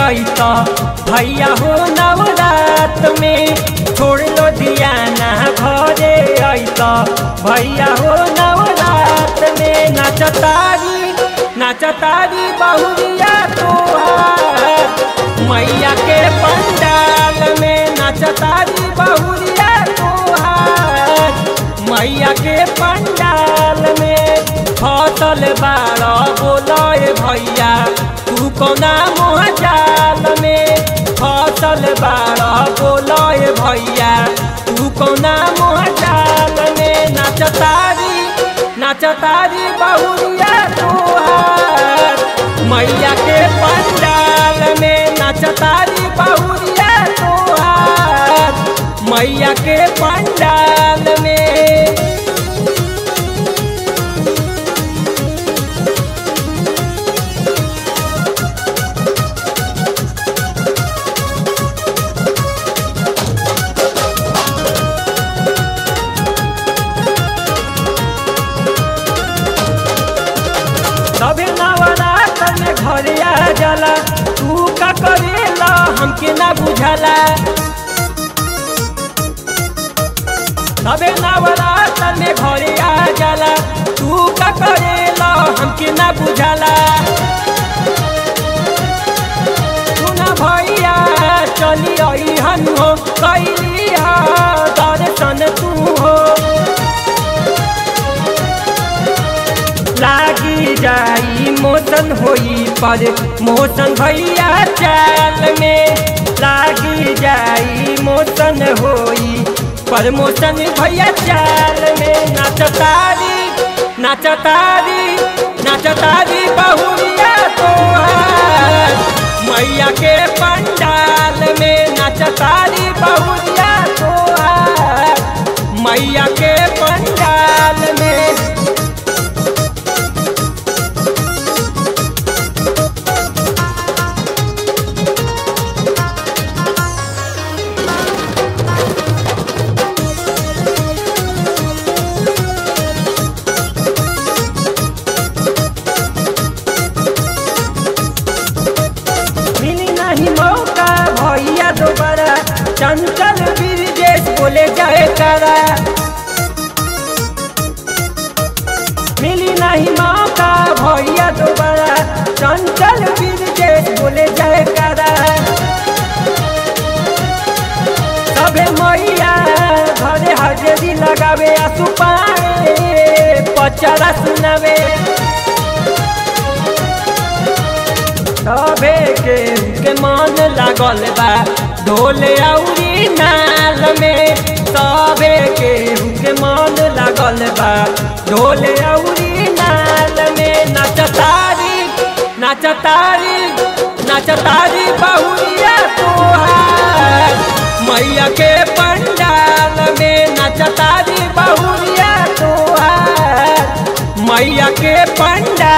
अत भैया हो नवरात में छोड़ लो दियाना घरे अत भैया हो नवरात में नाचतारी नाचतारी बहुरिया तोहार मैया के पंडाल में नाचतारी बहुरिया तोहार मैया के पंडाल में फसल बाड़ बोलए भैया तू कोना मोह जाल में फसल बाड़ बोलए भैया तू कोना मोह जाल में नाचतारी नाचतारी बहुरिया तोहार मैया के पंडाल में नाचतारी बहुरिया तोहार मैया के पंडाल में तबे नवरात में घरे आ जाला तू का करेला हमके ना बुझाला तबे नवरात में घरे आ जाला तू का करेला हमके ना बुझाला सुना भैया चली आई हन हो कैली दर्शन तू हो लागी जाई मोशन होई पर मोशन भैया चाल में लागी जाई मोशन होई पर मोशन भैया चाल में नाचतारी नाचतारी नाचतारी बहुरिया तोहार मैया के पंडाल में नाचतारी बहुरिया तोहार मैया के पंडाल में मिली नहीं मौका भैया दोबारा चंचल ब्रिजेश बोले जाए करा मिली नहीं मौका भैया दोबारा चंचल ब्रिजेश बोले जाए करा सबे मैया घरे हाजरी लगावे आसू पाए पचरा सुनावे सबे के के मन लागल बा ढोल औरी नाल में सबे के के मन लागल बा ढोल औरी नाल में नाचतारी नाचतारी नाचतारी बहुरिया तोहार मैया के पंडाल में नाचतारी बहुरिया तोहार मैया के पंडाल